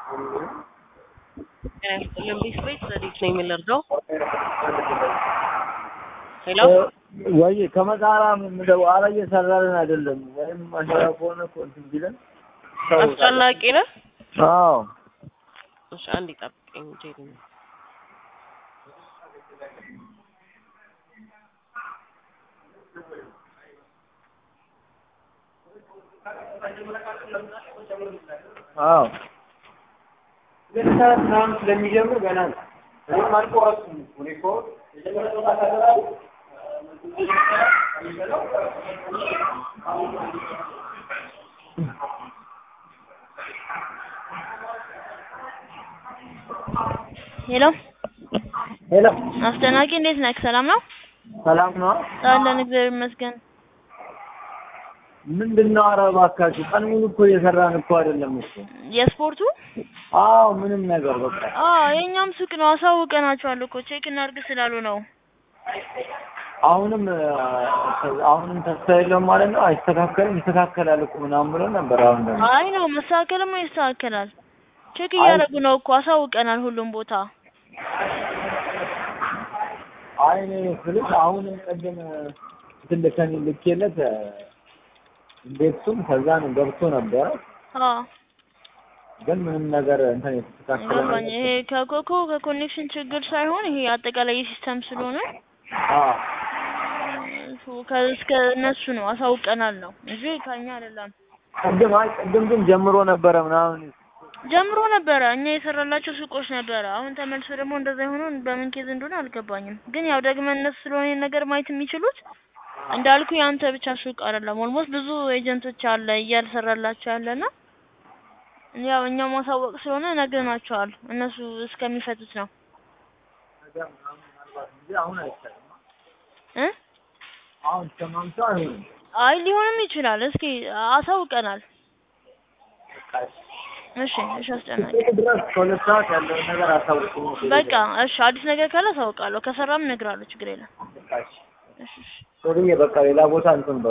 ጤና ይስጥልን ቤት ቤት ዘዴት ነው የሚለርደው ሄሎ ወይ ከመጣራ ምንድነው? ኧረ እየሰራልን አይደለም። ወይም ማሽራ ከሆነ እኮ እንትን ቢለን አስጨናቂ ነህ? አዎ እሺ አንድ ይጠብቀኝ ጄሪ ነው አዎ ሁለት ሰዓት ምናምን ስለሚጀምር ገና ነው። እኔም አልቆረጥኩም እኮ እኔ እኮ የጀመረው ካተራል ሄሎ ሄሎ አስደናቂ እንዴት ነህ? ሰላም ነው ሰላም ነው። አለን፣ እግዚአብሔር ይመስገን። ምንድን ነው? ኧረ እባካችሁ ቀን ሙሉ እኮ እየሰራን እኮ አይደለም እኮ። የስፖርቱ አዎ ምንም ነገር በቃ አዎ የእኛም ሱቅ ነው፣ አሳውቀናቸዋል እኮ ቼክ እናድርግ ስላሉ ነው። አሁንም አሁንም ተስፋ የለውም ማለት ነው። አይስተካከልም፣ ይስተካከላል እኮ ምናምን ብሎ ነበር። አሁን ደግሞ አይ ነው መስተካከልማ ይስተካከላል። ቼክ እያደረጉ ነው እኮ አሳውቀናል፣ ሁሉም ቦታ። አይ እኔ ስልሽ አሁንም ቅድም እንትን ልከን ልኬለት ቤቱም ከዛ ነው ገብቶ ነበረ፣ አዎ ግን ምንም ነገር እንትን የተስተካከለ ገባኝ። ነገር ይሄ ከኮኮ ከኮኔክሽን ችግር ሳይሆን ይሄ አጠቃላይ የሲስተም ስለሆነ አዎ እሱ ከእስከ እነሱ ነው አሳውቀናል ነው እንጂ ከኛ አይደለም። ቅድም አይ ቅድም ግን ጀምሮ ነበረ ምናምን ጀምሮ ነበረ እኛ የሰራላቸው ሱቆች ነበረ። አሁን ተመልሶ ደግሞ እንደዛ የሆነው በምን ኬዝ እንደሆነ አልገባኝም። ግን ያው ደግመን እነሱ ስለሆነ ይሄን ነገር ማየት የሚችሉት እንዳልኩ የአንተ ብቻ ሱቅ አይደለም። ኦልሞስት ብዙ ኤጀንቶች አለ እያልሰራላቸው ያለና ያው እኛ ማሳወቅ ስለሆነ ነግረናቸዋል። እነሱ እስከሚፈቱት ነው ነገር ምናምን ምናልባት እንጂ አሁን አይቻልም። እ አሁን እስከማምሻ አይሆንም። አይ ሊሆንም ይችላል። እስኪ አሳውቀናል። እሺ እሺ፣ አስጨናቂ እስከ ድረስ ከሁለት ሰዓት ያለውን ነገር አሳውቁኝ። በቃ እሺ፣ አዲስ ነገር ካለ አሳውቃለሁ። ከሰራም እነግርሃለሁ። ችግር የለም። እሺ እሺ። ሶሪዬ በቃ ሌላ ቦታ እንትን